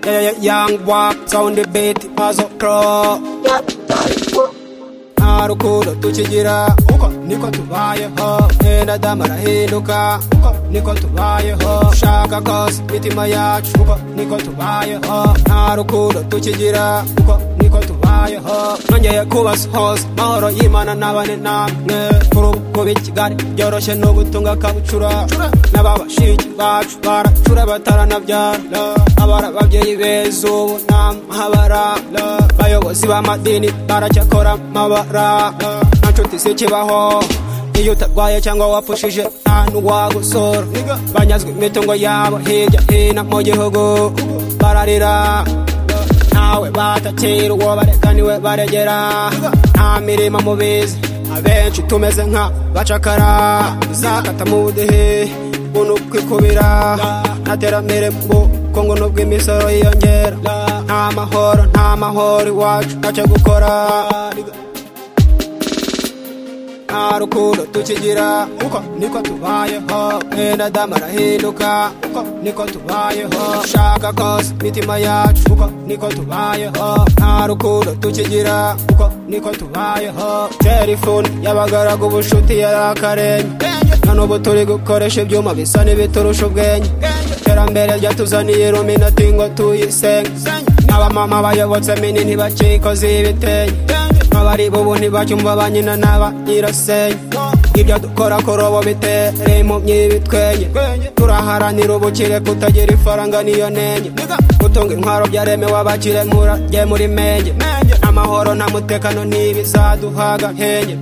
yeah, yeah, young walk, sound the beat, mazo crow. nta rukundo tukigira uko niko tubayeho mwenda damarahinduka uko niko tubayeho ushaka kose imitima yacu uko niko tubayeho nta rukundo tukigira uko niko tubayeho nongeye kubasuhoza mahoro y'imana n'abane namwe kuri ubu kuba ikigali byoroshye ni ugutunga akabucura n'ababashiki bacu baracura bataranabyara abari ababyeyi beza ubu nta mahabara bayobozi b'amadini baracyakora amabara nta nshuti zikibaho iyo utarwaye cyangwa wapfushije nta n'uwagusora banyazwe imitungo yabo hirya hino mu gihugu bararira ntawe batakira uwo bareka niwe baregera nta mirimo mubizi abenshi tumeze nka bacakara zakata mu budehe ubu kwikubira nta terambere mu bukungu nubwo imisoro yiyongera nta mahoro nta mahoro iwacu ntacyo gukora nta rukundo tukigira uko niko tubayeho mwenda damarahinduka uko niko tubayeho ushaka kose imitima yacu uko niko tubayeho nta rukundo tukigira uko niko tubayeho telefone y'abagaragu ubucuti yari akarenge na n'ubu turi gukoresha ibyuma bisa n'ibiturusha ubwenge iterambere ryatuzaniye ruminati ngo tuyisenge n'abamama bayobotse minini bakikoze ibitenge abari bo ubu ntibacyumva ba nyina n'aba nyirasenge ibyo dukora kuri ubu bitere mu myibitwenge turaharanira ubukire kutagira ifaranga niyo nenge gutunga intwaro byaremewe abakire murajye muri menge amahoro nta mutekano ntibizaduhaga nkenge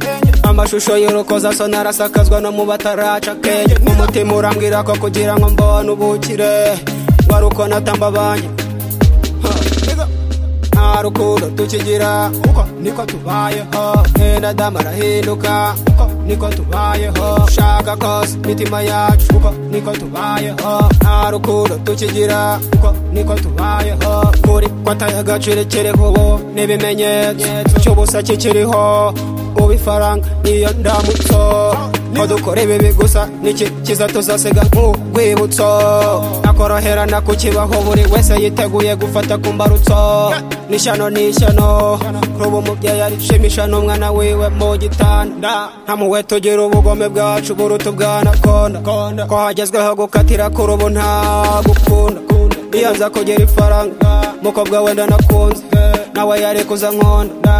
amashusho y'urukozasoni arasakazwa no mu bataraca kenge umutima urambwira ko kugira ngo mbone ubukire wari uko natambabanye nta rukundo tukigira uko niko tubayeho mwenda damarahinduka uko niko tubayeho ushaka kose imitima yacu uko niko tubayeho nta rukundo tukigira uko niko tubayeho kuri kwataye agaciro kiriho ubu n'ibimenyetso cy'ubusa kikiriho ubu ifaranga niyo ndamutso ko dukora ibibi gusa niki kiza tuzasiga nk'urwibutso nakoroherana kukibaho buri wese yiteguye gufata ku mbarutso n'ishyano n'ishyano ruba umubyeyi arishimisha n'umwana wiwe mu gitanda ntamuwe tugira ubugome bwacu buruta ubwanakonda ko hagezweho gukatira kuri ubu nta gukunda iyo nza kugira ifaranga mukobwa wenda nakunze nawe yari kuza nkunda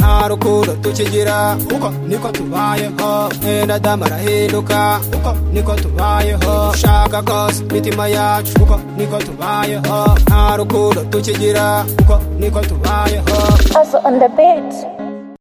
nta rukundo tukigira uko niko tubayeho mwenda damarahinduka uko niko tubayeho ushaka kose imitima yacu uko niko tubayeho nta rukundo tukigira uko niko tubayeho Also on the beat.